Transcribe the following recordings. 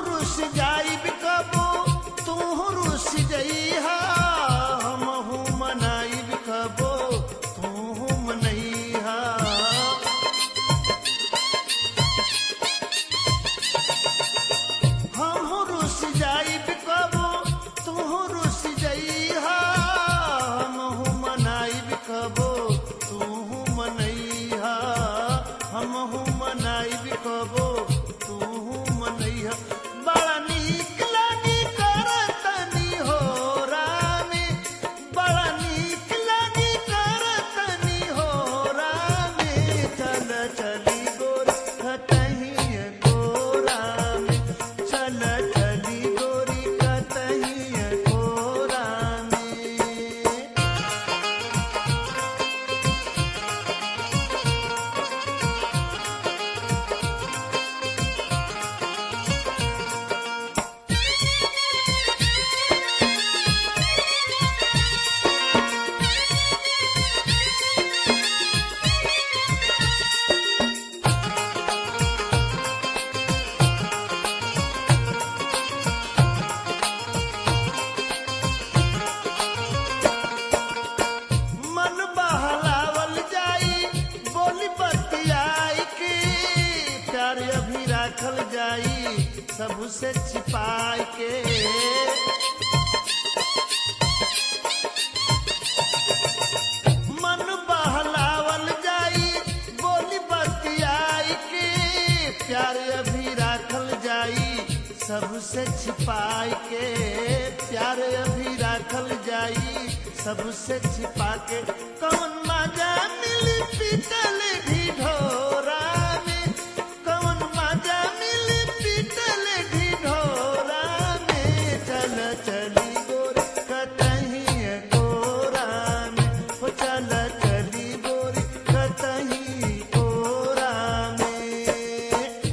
रुस जाई कबो तू रुस जइहा हमहू मनाई कबो तू मनइहा हमहू रुस जाई कबो तू रुस जइहा हमहू मनाई कबो तू मनइहा हमहू मनाई कबो तू मनइहा बड़ा नीक लागी करतनी हो रामे बड़ा नीक लागी करतनी हो रामे चल चली गोर कतही गोरा में चल चली गोरी कतही गोरा में मन बहलावल जाई बोली बतियाई के प्यार अभी राखल जाई सबसे छिपाई के मन बहलावल जाई बोली बतियाई के प्यार अभी राखल जाई सबसे छिपाई के प्यार अभी राखल जाई सबसे छिपा के कौन मजा मिली पीतल ढिढोरा में कौन मजा मिली पीतल ढिढोरा में चल चली गोर कतही गोरा में हो चल चली गोर कतही गोरा में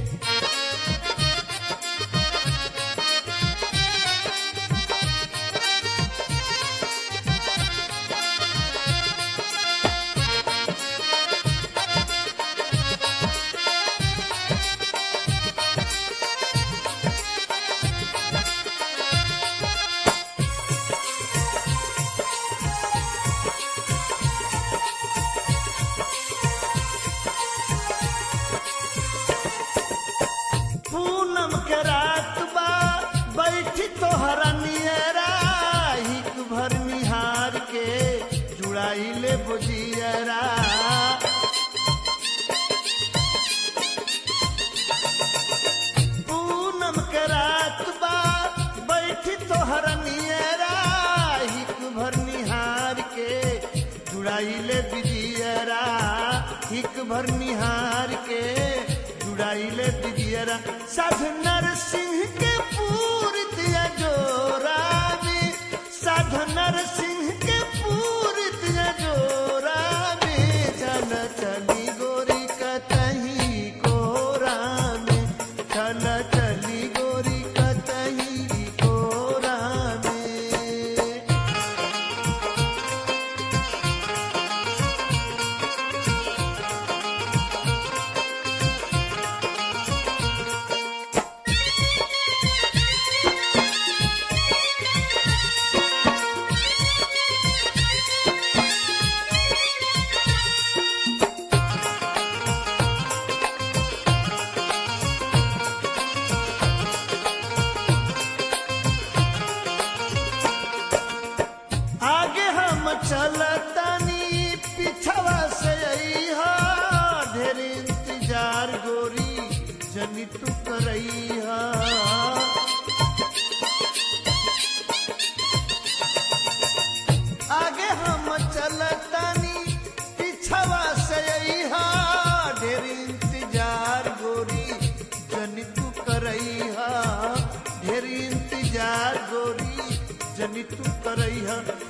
पूनम के रात बा बैठी तोहरा नियरा हिक भर निहार के जुड़ाई ले बुझियरा पूनम के रात बा बैठी तोहरा नियरा हिक भर निहार के जुड़ाई ले बिजियरा हिक भर निहार के जुड़ाइले बिदियरा साध नरसिंह के पूर दिया जोरा में साध नरसिंह के पूर दिया जोरा में चल चली गोरी कतही कोरा में चल चली गोरी कतही कोरा में आगे हम चलतनी पिछवा से अइहा ढेर इंतजार गोरी जनी तू करइहा आगे हम चलतनी पिछवा से अइहा ढेर इंतजार गोरी जनी तू करइहा ढेर इंतजार गोरी जनी तू करइहा